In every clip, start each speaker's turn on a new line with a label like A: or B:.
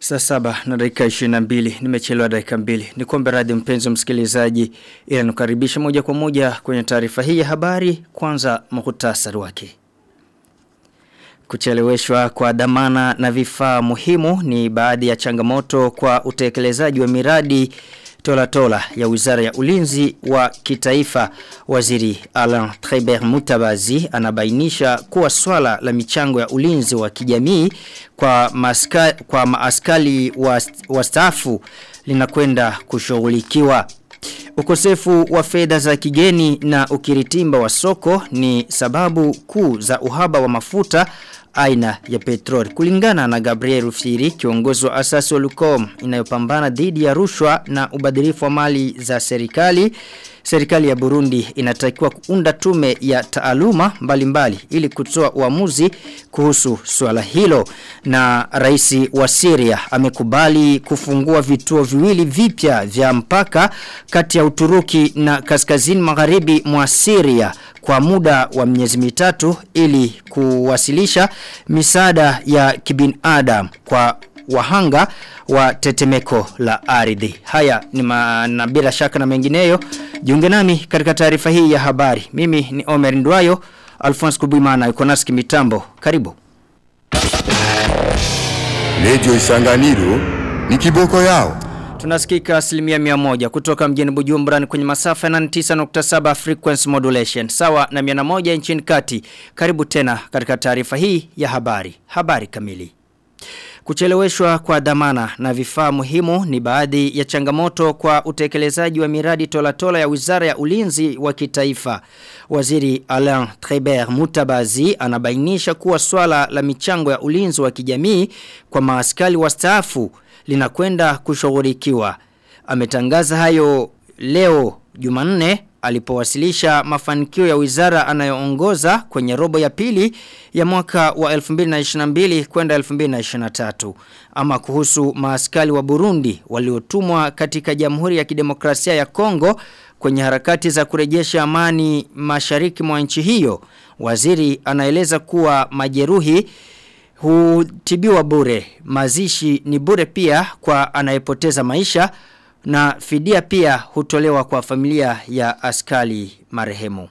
A: Saa saba na dakika 22 nimechelewa dakika mbili. Nikombe radhi mpenzi msikilizaji ila nukaribisha moja kwa moja kwenye taarifa hii ya habari kwanza muhtasari wake. Kucheleweshwa kwa dhamana na vifaa muhimu ni baadhi ya changamoto kwa utekelezaji wa miradi tola tola ya Wizara ya Ulinzi wa Kitaifa. Waziri Alain Trébert Mutabazi anabainisha kuwa swala la michango ya ulinzi wa kijamii kwa maska, kwa maaskali wastaafu wa linakwenda kushughulikiwa. Ukosefu wa fedha za kigeni na ukiritimba wa soko ni sababu kuu za uhaba wa mafuta aina ya petroli. Kulingana na Gabriel Rufiri, kiongozi wa asasi wa Lucom inayopambana dhidi ya rushwa na ubadhirifu wa mali za serikali, serikali ya Burundi inatakiwa kuunda tume ya taaluma mbalimbali ili kutoa uamuzi kuhusu swala hilo. Na rais wa Syria amekubali kufungua vituo viwili vipya vya mpaka kati ya Uturuki na kaskazini magharibi mwa Syria kwa muda wa miezi mitatu ili kuwasilisha misaada ya kibinadamu kwa wahanga wa tetemeko la ardhi. Haya ni na bila shaka na mengineyo. Jiunge nami katika taarifa hii ya habari. Mimi ni Omer Ndwayo, Alphonse Kubuimana yuko nasi mitambo. Karibu.
B: Radio Isanganiro ni kiboko yao.
A: Tunasikika asilimia mia moja kutoka mjini Bujumbura ni kwenye masafa na 9.7 frequency modulation. Sawa na miana moja nchini kati. Karibu tena katika taarifa hii ya habari. Habari kamili. Kucheleweshwa kwa dhamana na vifaa muhimu ni baadhi ya changamoto kwa utekelezaji wa miradi tola tola ya Wizara ya Ulinzi wa Kitaifa. Waziri Alain Trébert Mutabazi anabainisha kuwa swala la michango ya ulinzi wa kijamii kwa maaskali wastaafu linakwenda kushughulikiwa. Ametangaza hayo leo Jumanne alipowasilisha mafanikio ya wizara anayoongoza kwenye robo ya pili ya mwaka wa 2022 kwenda 2023 ama kuhusu maaskali wa Burundi waliotumwa katika Jamhuri ya Kidemokrasia ya Kongo kwenye harakati za kurejesha amani mashariki mwa nchi hiyo waziri anaeleza kuwa majeruhi hutibiwa bure mazishi ni bure pia kwa anayepoteza maisha na fidia pia hutolewa kwa familia ya askali marehemu.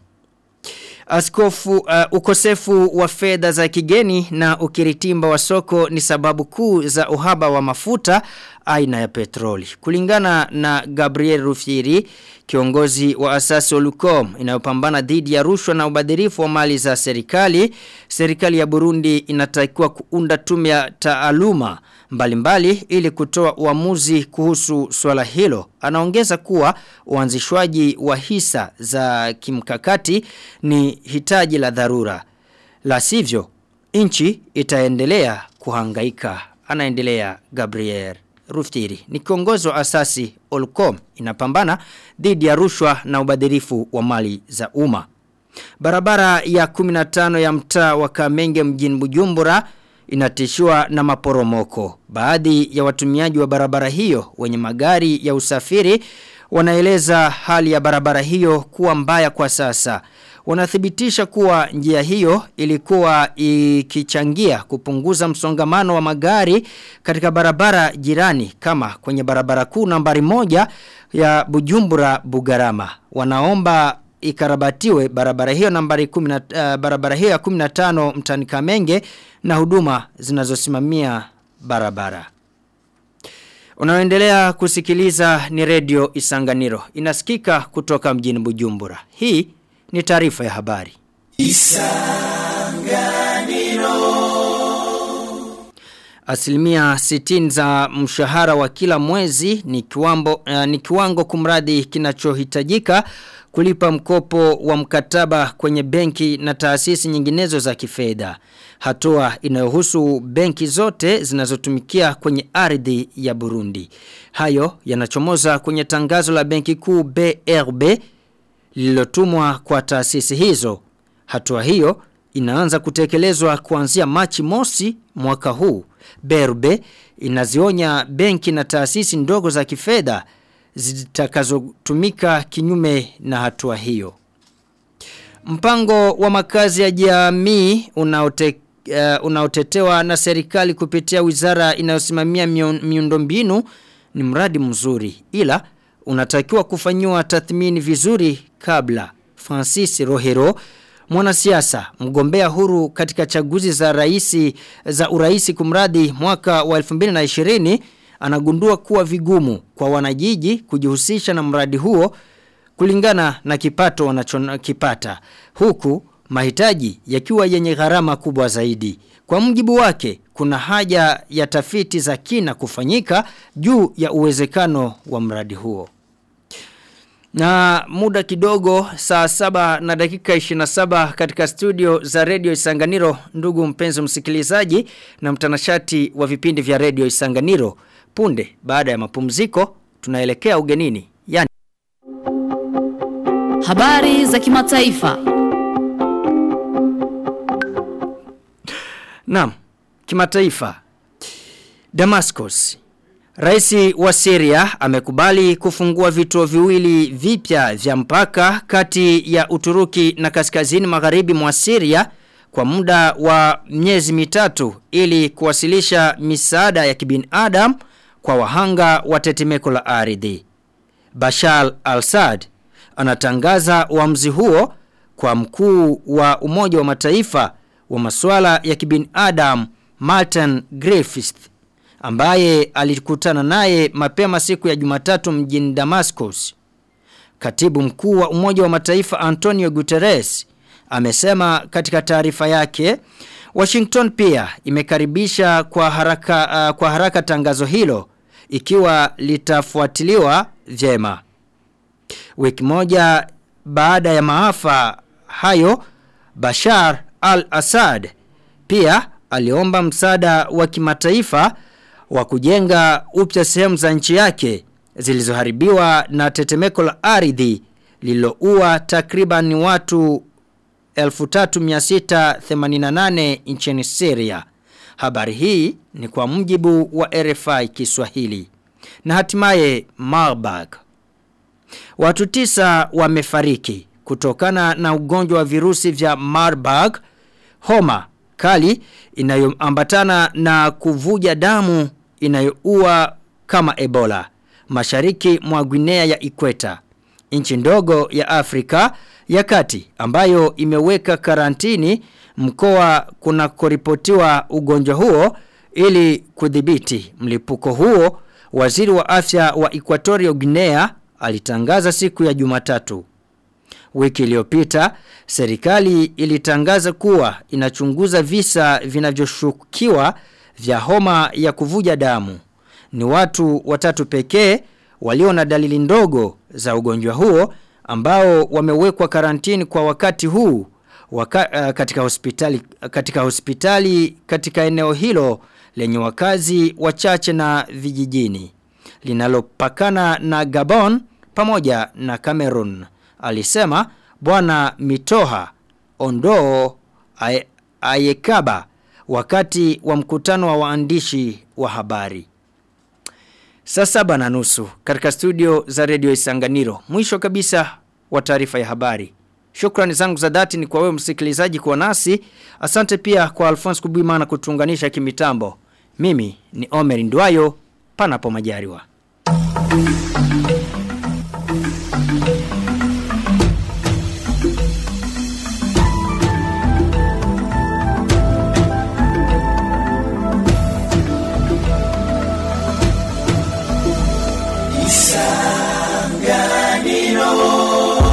A: Askofu uh, ukosefu wa fedha za kigeni na ukiritimba wa soko ni sababu kuu za uhaba wa mafuta aina ya petroli. Kulingana na Gabriel Rufiri, kiongozi wa asasi Olucom inayopambana dhidi ya rushwa na ubadhirifu wa mali za serikali, serikali ya Burundi inatakiwa kuunda tume ya taaluma mbalimbali ili kutoa uamuzi kuhusu swala hilo. Anaongeza kuwa uanzishwaji wa hisa za kimkakati ni hitaji la dharura. La sivyo, nchi itaendelea kuhangaika. Anaendelea Gabriel Ruftiri. Ni kiongozi wa asasi Olcom inapambana dhidi ya rushwa na ubadhirifu wa mali za umma. Barabara ya 15 ya mtaa wa Kamenge mjini Bujumbura inatishiwa na maporomoko. Baadhi ya watumiaji wa barabara hiyo wenye magari ya usafiri wanaeleza hali ya barabara hiyo kuwa mbaya kwa sasa. Wanathibitisha kuwa njia hiyo ilikuwa ikichangia kupunguza msongamano wa magari katika barabara jirani kama kwenye barabara kuu nambari moja ya Bujumbura Bugarama. Wanaomba ikarabatiwe barabara hiyo nambari 10 uh, barabara hiyo ya 15 mtani Kamenge na huduma zinazosimamia barabara. Unaoendelea kusikiliza ni redio Isanganiro. Inasikika kutoka mjini Bujumbura. Hii ni taarifa ya habari. Isanganiro. Asilimia sitini za mshahara wa kila mwezi ni kiwambo, uh, ni kiwango kumradi kinachohitajika kulipa mkopo wa mkataba kwenye benki na taasisi nyinginezo za kifedha. Hatua inayohusu benki zote zinazotumikia kwenye ardhi ya Burundi. Hayo yanachomoza kwenye tangazo la benki kuu BRB lililotumwa kwa taasisi hizo. Hatua hiyo inaanza kutekelezwa kuanzia Machi mosi mwaka huu. BRB inazionya benki na taasisi ndogo za kifedha zitakazotumika kinyume na hatua hiyo. Mpango wa makazi ya jamii unaote uh, unaotetewa na serikali kupitia wizara inayosimamia miundombinu ni mradi mzuri ila unatakiwa kufanyiwa tathmini vizuri kabla Francis Rohero mwanasiasa mgombea huru katika chaguzi za raisi za uraisi kumradi mwaka wa 2020 anagundua kuwa vigumu kwa wanajiji kujihusisha na mradi huo kulingana na kipato wanachokipata huku mahitaji yakiwa yenye gharama kubwa zaidi. Kwa mjibu wake kuna haja ya tafiti za kina kufanyika juu ya uwezekano wa mradi huo. Na muda kidogo saa saba na dakika 27 katika studio za Radio Isanganiro ndugu mpenzi msikilizaji na mtanashati wa vipindi vya Radio Isanganiro punde baada ya mapumziko tunaelekea ugenini yani
C: Habari za kimataifa.
A: Naam, kimataifa. Damascus. Raisi wa Syria amekubali kufungua vituo viwili vipya vya mpaka kati ya Uturuki na kaskazini magharibi mwa Syria kwa muda wa miezi mitatu ili kuwasilisha misaada ya kibinadamu kwa wahanga wa tetemeko la ardhi. Bashar al-Assad anatangaza uamuzi huo kwa mkuu wa Umoja wa Mataifa wa masuala ya kibinadamu Martin Griffiths ambaye alikutana naye mapema siku ya Jumatatu mjini Damascus. Katibu mkuu wa Umoja wa Mataifa Antonio Guterres amesema katika taarifa yake Washington pia imekaribisha kwa haraka uh, kwa haraka tangazo hilo ikiwa litafuatiliwa vyema. Wiki moja baada ya maafa hayo Bashar al-Assad pia aliomba msaada wa kimataifa wa kujenga upya sehemu za nchi yake zilizoharibiwa na tetemeko la ardhi lililoua takriban watu 3688 nchini Syria. Habari hii ni kwa mujibu wa RFI Kiswahili. Na hatimaye Marburg. Watu tisa wamefariki kutokana na ugonjwa wa virusi vya Marburg, homa kali inayoambatana na kuvuja damu inayoua kama Ebola mashariki mwa Guinea ya Ikweta. Nchi ndogo ya Afrika ya kati ambayo imeweka karantini mkoa kuna koripotiwa ugonjwa huo ili kudhibiti mlipuko huo waziri wa afya wa Equatorial Guinea alitangaza siku ya Jumatatu. Wiki iliyopita serikali ilitangaza kuwa inachunguza visa vinavyoshukiwa vya homa ya kuvuja damu. Ni watu watatu pekee walio na dalili ndogo za ugonjwa huo ambao wamewekwa karantini kwa wakati huu waka, uh, katika hospitali katika hospitali katika eneo hilo lenye wakazi wachache na vijijini linalopakana na Gabon pamoja na Cameroon alisema bwana Mitoha Ondoo Ayekaba wakati wa mkutano wa waandishi wa habari Saa saba na nusu katika studio za redio Isanganiro. Mwisho kabisa wa taarifa ya habari. Shukrani zangu za dhati ni kwa wewe msikilizaji kwa nasi. Asante pia kwa Alphonse Kubimana kutuunganisha kimitambo. Mimi ni Omer Ndwayo panapo majariwa.